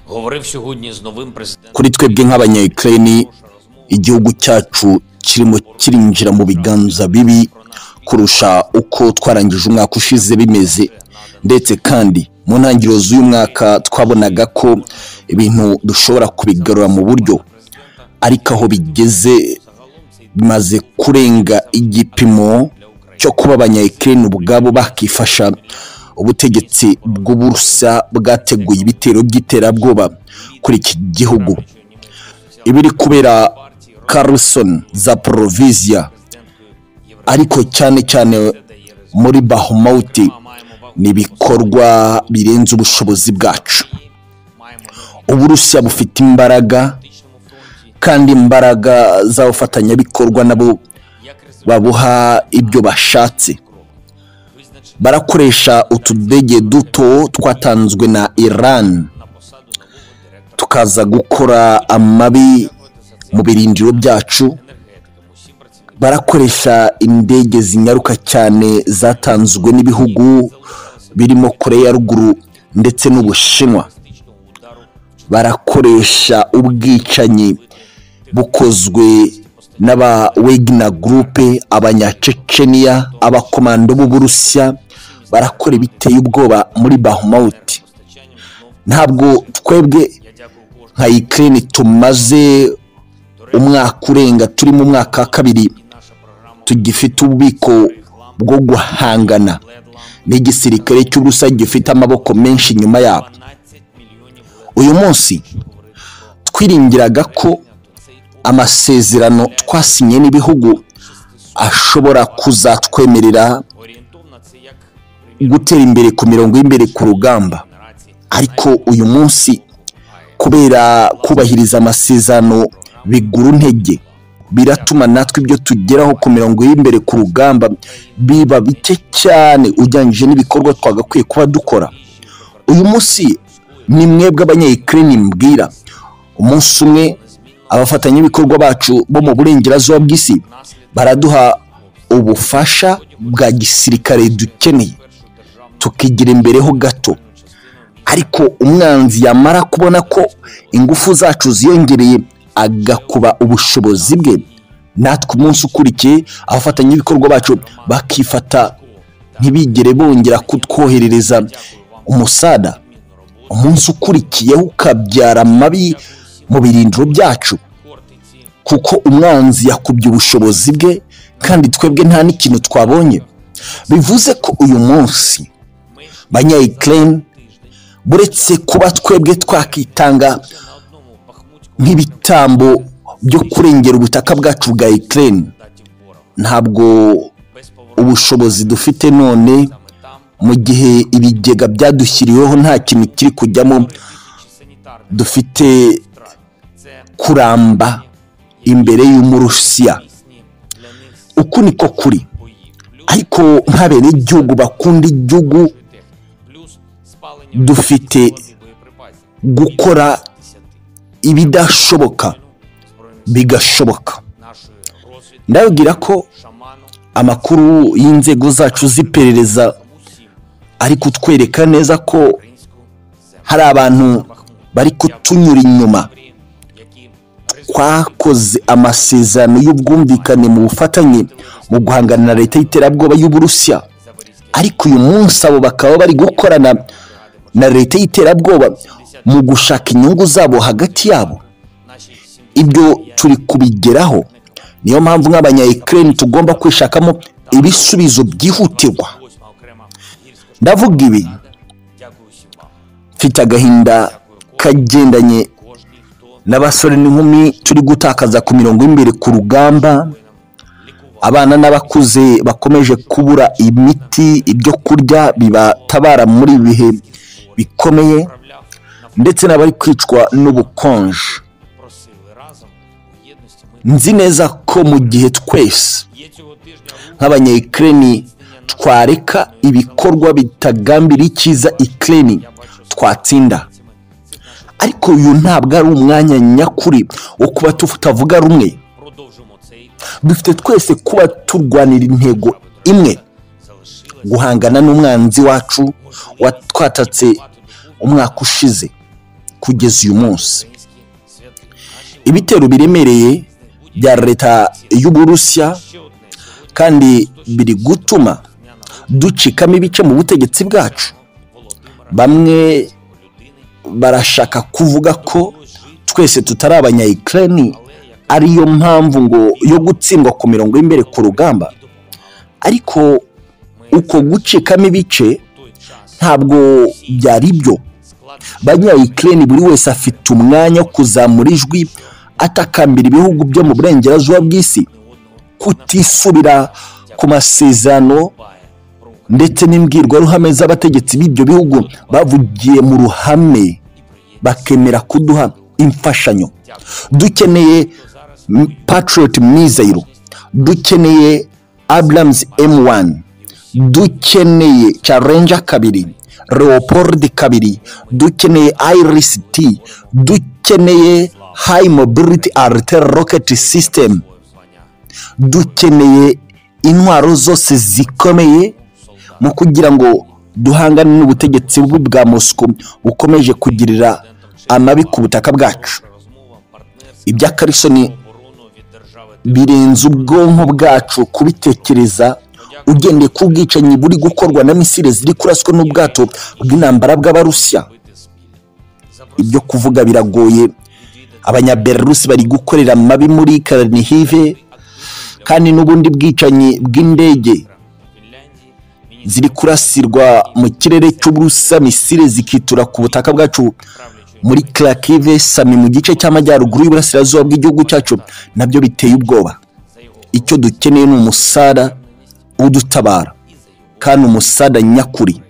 говорив сьогодні з новим президентом. kuri twebwe nk'abanyayukreni igihugu cyacu kirimo kirinjira mu biganza bibi kurusha uko twarangije umwaka ushize bimeze ndetse kandi mu ntangiriro z'uyu mwaka twabonaga ko ibintu dushobora kubigarura mu buryo ariko aho bigeze bimaze kurenga igipimo cyo kuba abanyayukreni ubwabo bakifasha ubutegetsi bw'uburusa bwateguye ibitero by'iterabwoba kuri iki gihugu ibiri kubera Carlson Zaporizhia ariko cyane cyane muri Bahmut ni ibikorwa birenze ubushobozi bwacu uburusiya bufite imbaraga kandi imbaraga z'abafatanyabikorwa nabo babuha ibyo bashatse barakoresha utudege duto twatanzwe na Iran tukaza gukora amabi mu birindiro byacu barakoresha indege zinyaruka cyane zatanzwe n'ibihugu birimo koreya ya ruguru ndetse n'ubushinwa barakoresha ubwicanyi bukozwe n'aba wegina gurupe abanyaceceniya abakomando b'uburusiya barakora ibiteye ubwoba muri bahumawuti ntabwo twebwe nka ikirere tumaze umwaka urenga turi mu mwaka wa kabiri tugifite ububiko bwo guhangana n'igisirikare cy'ubusa gifite amaboko menshi inyuma yabo uyu munsi twiringiraga ko amasezerano twasinye n'ibihugu ashobora kuzatwemerera gutera imbere ku mirongo y'imbere ku rugamba ariko uyu munsi kubera kubahiriza amasezerano bigura intege biratuma natwe ibyo tugeraho ku mirongo y'imbere ku rugamba biba bike cyane ugereranyije n'ibikorwa twagakwiye kuba dukora uyu munsi ni mwebwe abanyayikireni mbwira umunsi umwe abafatanyabikorwa bacu bo mu burengerazuba bw'isi baraduha ubufasha bwa gisirikare dukeneye tukigira imbere ho gato ariko umwanzi yamara kubona ko ingufu zacu ziyongereye agakuba ubushobozi bwe natwe umunsi ukurikiye abafatanyabikorwa bacu bakifata ntibigere bongera kutwoherereza umusada umunsi ukurikiyeho ukabyara amabi mu birindiro byacu kuko umwanzi yakubye ubushobozi bwe kandi twebwe nta n'ikintu twabonye bivuze ko uyu munsi banyayikireni buretse kuba twebwe twakitanga nk'ibitambo byo kurengera ubutaka bwacu bwa ikirere ntabwo ubushobozi dufite none mu gihe ibigega byadushyiriweho nta kintu kiri kujyamo dufite kuramba imbere y'umurusiya uku niko kuri ariko nk'abene igihugu bakunda igihugu dufite gukora ibidashoboka bigashoboka ndababwira ko amakuru y'inzego zacu z'iperereza ari kutwereka neza ko hari abantu bari kutunyura inyuma twakoze amasezerano y'ubwumvikane mu bufatanye mu guhangana na leta y'iterabwoba y'uburusiya ariko uyu munsi abo bakaba bari gukorana na leta y'iterabwoba mu gushaka inyungu zabo hagati yabo ibyo turi kubigeraho niyo mpamvu nk'abanyayikirere tugomba kwishakamo ibisubizo byihutirwa ndavuga ibi mfite agahinda kagendanye n'abasore n'inkumi turi gutakaza ku mirongo y'imbere ku rugamba abana n'abakuze bakomeje kubura imiti ibyo kurya bibatabara muri ibi bihe bikomeye ndetse n'abari kwicwa n'ubukonje nzi neza ko mu gihe twese nk'abanyayikireni twareka ibikorwa bitagambira icyiza ikireni twatsinda ariko uyu ntabwo ari umwanya nyakuri wo kuba tutavuga rumwe dufite twese kuba turwanira intego imwe guhangana n'umwanzi wacu watwatatse umwaka ushize kugeza uyu munsi ibitero biremereye bya leta y'uburusiya kandi biri gutuma ducikamo ibice mu butegetsi bwacu bamwe barashaka kuvuga ko twese tutari abanyayikirani ariyo mpamvu ngo yo gutsindwa ku mirongo y'imbere ku rugamba ariko uko gucikamo ibice ntabwo byari byo banyayikirani buri wese afite umwanya wo kuzamura ijwi atakambira ibihugu byo mu burengerazuba bw'isi kutisubira ku masezerano ndetse n'imbwirwaruhame z'abategetsi b'ibyo bihugu bavugiye mu ruhame bakemera kuduha imfashanyo dukeneye patiroti mwizayiro dukeneye aburamuzi emu wani dukeneye carenja kabiri leopold kabiri dukeneye iris t dukeneye high mobility alter rocket system dukeneye intwaro zose zikomeye mu kugira ngo duhangane n'ubutegetsi bubi bwa mosiko bukomeje kugirira amabi ku butaka bwacu ibya karisoni birenze ubwonko bwacu kubitekereza ugendeye ku bwicanyi buri gukorwa na misile ziri kuraswa n'ubwato bw'intambara bw'abarusiya ibyo kuvuga biragoye abanyaberusi bari gukorera mabi muri karanihive kandi n'ubundi bwicanyi bw'indege ziri kurasirwa mu kirere cy'uburusiya misile zikitura ku butaka bwacu muri karakive sami mu gice cy'amajyaruguru y'uburasirazuba bw'igihugu cyacu nabyo biteye ubwoba icyo dukeneye ni umusara udutabara kandi umusada nyakuri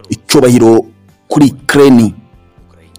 icyubahiro kuri kereni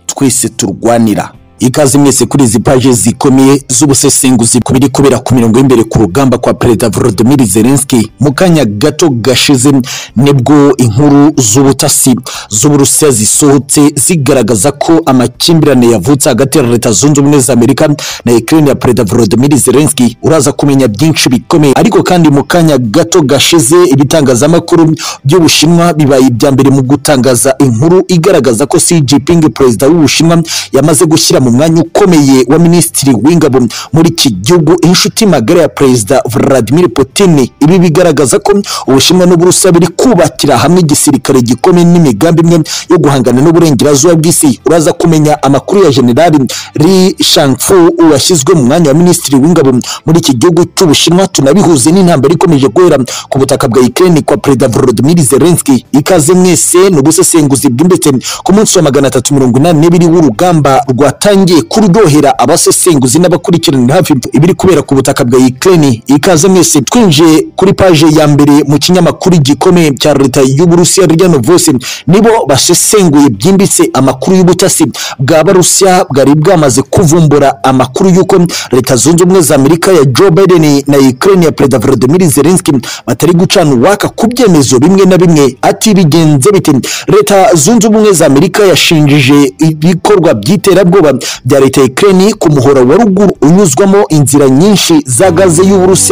twese turwanira ikaze mwese kuri izi paje zikomeye z'ubusesenguzi ku biri kubera ku mirongo y'imbere ku rugamba kwa perezida volodimir zelenski mu kanya gato gashize nibwo inkuru z'ubutasi z'uburusiya zisohotse zigaragaza ko amakimbirane yavutse hagati ya leta zunze ubumwe za amerika na ukraine ya perezida volodimir zelenski uraza kumenya byinshi bikomeye ariko kandi mu kanya gato gashize ibitangazamakuru by'ubushinwa bibaye ibya mbere mu gutangaza inkuru igaragaza ko xi jinping perezida w'ubushinwa yamaze gushyira mu mwanya ukomeye wa minisitiri w'ingabo muri iki gihugu inshuti magara ya perezida Vladimir Putin ibi bigaragaza ko ubushinwa n'uburusiya biri kubakira hamwe igisirikare gikomeye n'imigambi imwe yo guhangana n'uburengerazuba bw'isi uraza kumenya amakuru ya generali Li Shangfu washyizwe mu mwanya wa minisitiri w'ingabo muri iki gihugu cy'ubushinwa tunabihuze n'intambara ikomeje guhera ku butaka bwa Ukraine kwa perezida Volodymyr Zelensky ikaze mwese n'ubusesenguzi bwimbitse ku munsi wa magana atatu mirongo inani n'ibiri w'urugamba rwatanye rutangiye kuryohera abasesenguzi n'abakurikiranira hafi ibiri kubera ku butaka bwa Ukraine ikaze mwese twinjiye kuri paje ya mbere mu kinyamakuru gikomeye cya leta y'Uburusiya rya Novosti nibo basesenguye byimbitse amakuru y'ubutasi bwa Barusiya bwari bwamaze kuvumbura amakuru y'uko leta zunze ubumwe za Amerika ya Joe Biden na Ukraine ya Perezida Volodymyr Zelensky batari gucana uwaka ku byemezo bimwe na bimwe ati bigenze bite leta zunze ubumwe za Amerika yashinjije ibikorwa by'iterabwoba bya leta ya Ukraine ku muhora wa ruguru unyuzwamo inzira nyinshi za gaze y'Uburusiya